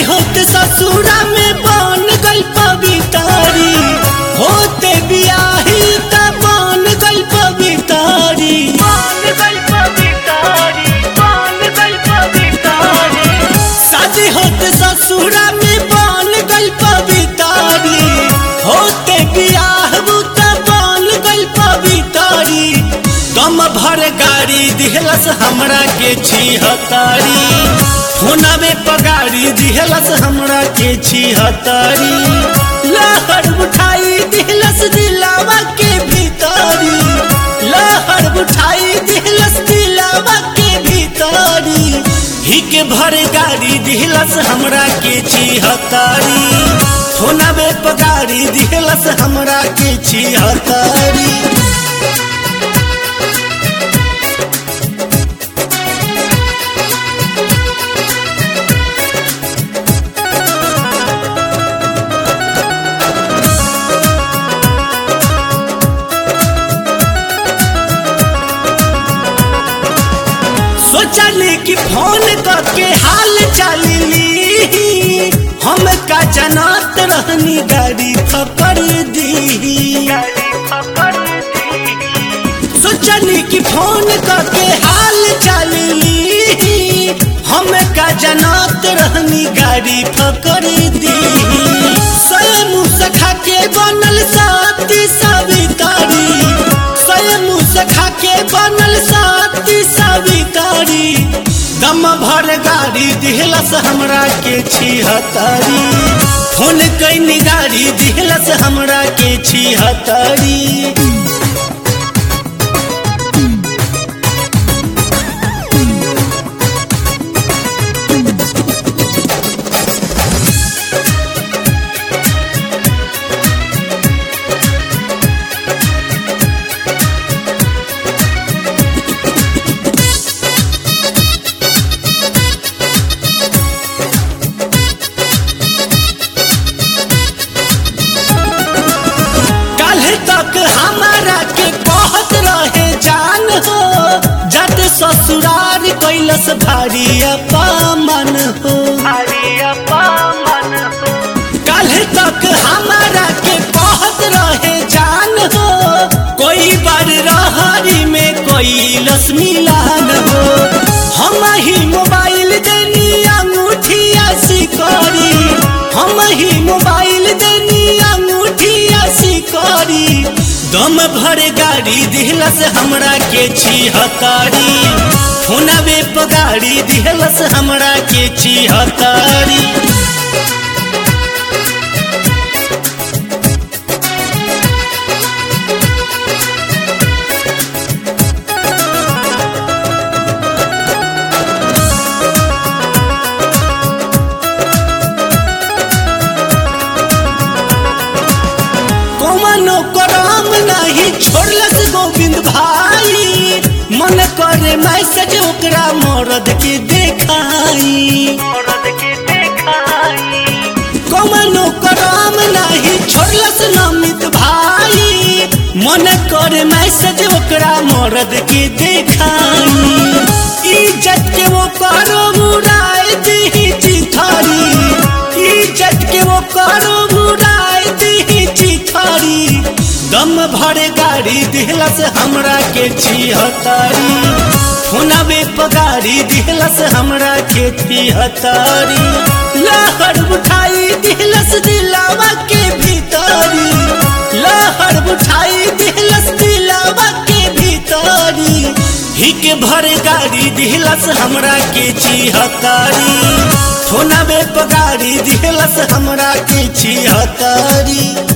होते ससुरा में बन गई पवितारी होते बियाही त बन गई पवितारी शादी होते ससुरा में बन गई पवितारी होते बियाह त बन गई पवितारी दम भर गाड़ी दिहलस हमरा के छिहतारी फोनवे पगाड़ी दिहलस हमरा के छिहतारी लहर उठाई दिहलस दिलावा के भीतरी लहर उठाई दिहलस दिलावा के भीतरी हिक भर गाड़ी दिहलस हमरा के छिहतारी फोनवे पगाड़ी दिहलस हमरा के छिहतारी सोचली कि फोन करके हाल चाली हम का जनत रहनी गाड़ी पकड़ दी सोचली कि फोन करके हाल चाली हम का जनत रहनी गाड़ी पकड़ दी स्वयं सखा के बनल साथी सवितारी स्वयं सखा के बनल साथी सवितारी दम भर गाड़ी दिहलस हमरा के छिहतारी फोन कैनी गाड़ी दिहलस हमरा के छिहतारी कल तक हमारा के कहत रहे जान हो जट ससुरार कैलस भारी अपमान हो कल तक हमारा के कहत रहे जान हो कोई बार रहरी में कैलस मिलान हो हम ही मोबाइल देनी अंगूठिया सिकरी हम ही मोबाइल देनी अंगूठिया सिकरी दम भर गाड़ी दिहलस हमरा के छिहतारी फोनवे पगाड़ी दिहलस हमरा के छिहतारी कौनो करम नहीं छोड़लस गोविंद भाई मन करे मैसेज ओकरा मरद के देखाई कौनो करम नहीं छोड़लस नमित भाई मन करे मैसेज ओकरा मरद के देखाई इज्जत के वो करो मुराय दी चिथारी इज्जत के वो करो मुराय दी चिथारी दम भरे गाड़ी दिहलस हमरा के छिहतारी फोनवे पगाड़ी दिहलस हमरा के छिहतारी लहर उठाई दिहलस दिलावा के भीतरी लहर उठाई दिहलस दिलावा के भीतरी हिक भर गाड़ी दिहलस हमरा के छिहतारी फोनवे पगाड़ी दिहलस हमरा के छिहतारी